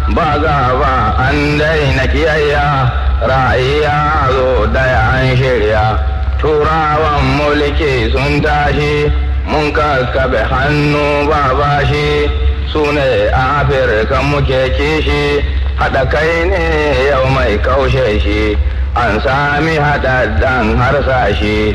ba gaba an daina kiyayya ra'ayya zo daya an shirya turawan mulki sun tashi mun kakkabe hannu ba bashi su ne afirka muke kishi haɗa kai ne yau mai kaushe shi an sami haɗaɗɗen harsashi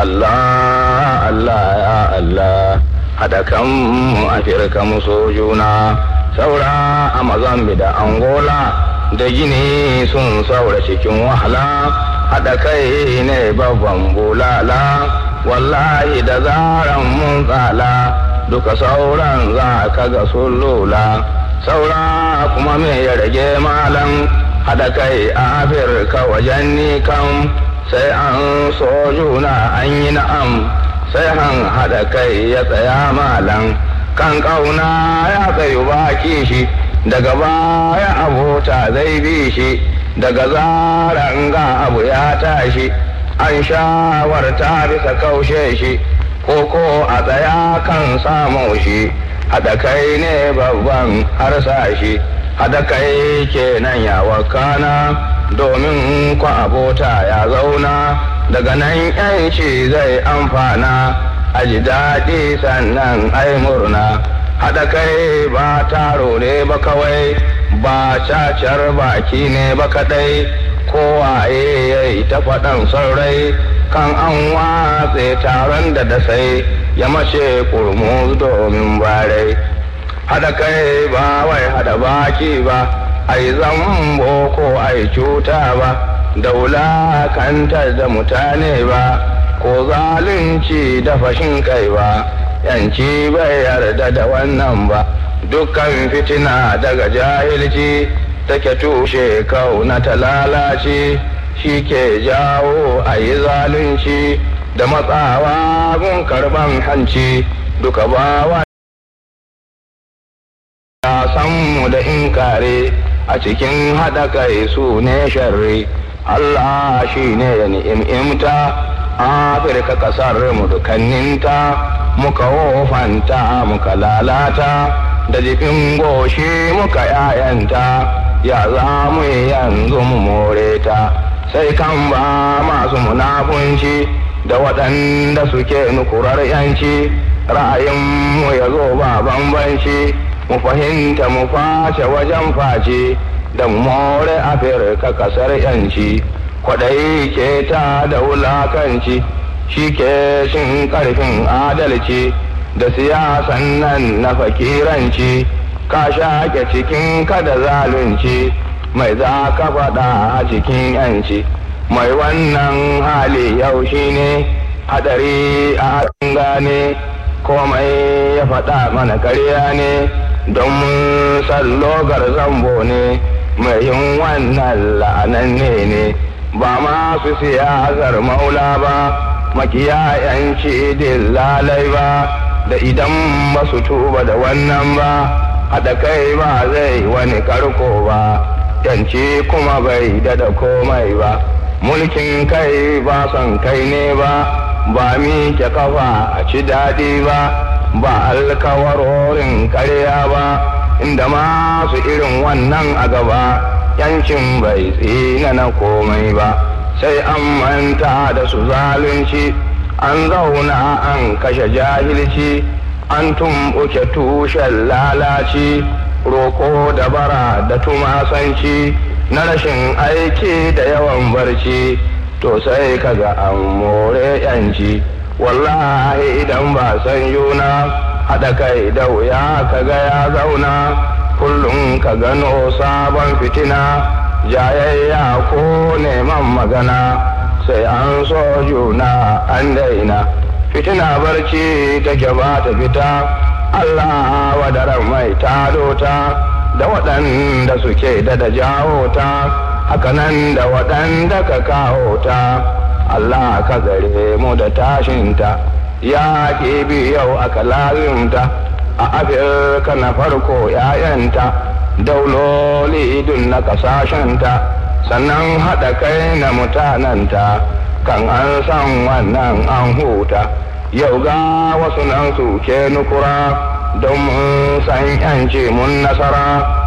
Allah Allah ya Allah haɗa kanmu afirka muso juna saura a mazambi da angola da gini sun saura cikin wahala haɗa kai ne babban bulala wallahi da zaran mun tsala duka sauran za ka ga sun lula saura kuma me ya rage malam haɗa kai a afirka wajen ni kam sai an so juna an yi na'am sai han haɗa kai ya tsaya malam kan ƙauna ya tsayu baki shi daga baya abota zai bi shi daga zaran ga abu ya tashi an shawarta bisa kaushe shi koko a tsaya kan samu shi haɗa kai ne babban harsashi haɗa kai kenan ya wakana domin ku abota ya zauna daga nan yanci zai amfana a ji daɗi sannan ai murna haɗa kai ba taro ne ba kawai ba cacar baki ne ba kaɗai kowaye ya yi ta faɗan sarai kan an watse taron da dasai ya mace kurmus domin barai haɗa kai ba wai haɗa baki ba ai zambo ko ai cuta ba da wulakantar da mutane ba ko zalunci da fashin kai ba yanci bai yarda da wannan ba dukkan fitina daga jahilci take tushe kauna ta lalace shi ke jawo a yi zalunci da matsawa gun karban hanci duka bawa mu da inkare a cikin haɗa kai su ne sharri Allah shi ne ya ni'imta Afirka ƙasar mu dukanninta muka wofanta muka lalata da jifin goshi muka yayanta ya za mu yanzu mu more ta sai kan ba masu munafunci da waɗanda suke nukurar yanci ra'ayinmu ya zo ba bambanci mu fahimta mu face wajen face da more afirka kasar yanci kwaɗayi ke ta da wulakanci shi ke shin ƙarfin adalci da siyasan nan na fakiranci ka shaƙe cikin kada zalunci mai za ka faɗa a cikin yanci mai wannan hali yau shi ne hadari a gane komai ya faɗa mana karya ne don mun sallogar zambo ne mai yin wannan la'ananne ne ba masu siyasar maula ba makiyayanci lalai ba da idan ba su tuba da wannan ba haɗa kai ba zai wani karko ba yanci kuma bai dada komai ba mulkin kai ba son kai ne ba ba miƙe kafa a ci daɗi ba ba alkawarorin karya ba inda masu irin wannan a gaba yancin bai tsina na komai ba sai an manta da su zalunci an zauna an kashe jahilci an tumɓuke tushen lalaci roko da bara da tumasanci na rashin aiki da yawan barci to sai kaga an more yanci wallahi idan ba san yuna haɗa kai da wuya kaga ya zauna kullum ka gano sabon fitina jayayya ko neman magana sai an so juna an daina fitina barci take ba ta fita Allah wadaran mai tado ta da waɗanda suke da da jawo ta hakanan da waɗanda ka kawo ta Allah ka gare mu da tashinta ya bi yau aka lazimta a afirka na farko ‘ya'yanta dauloli idun na ƙasashenta sannan haɗa kai na mutananta kan an san wannan an huta yau ga wasu nan su ke nukura don mun san ‘yanci mun nasara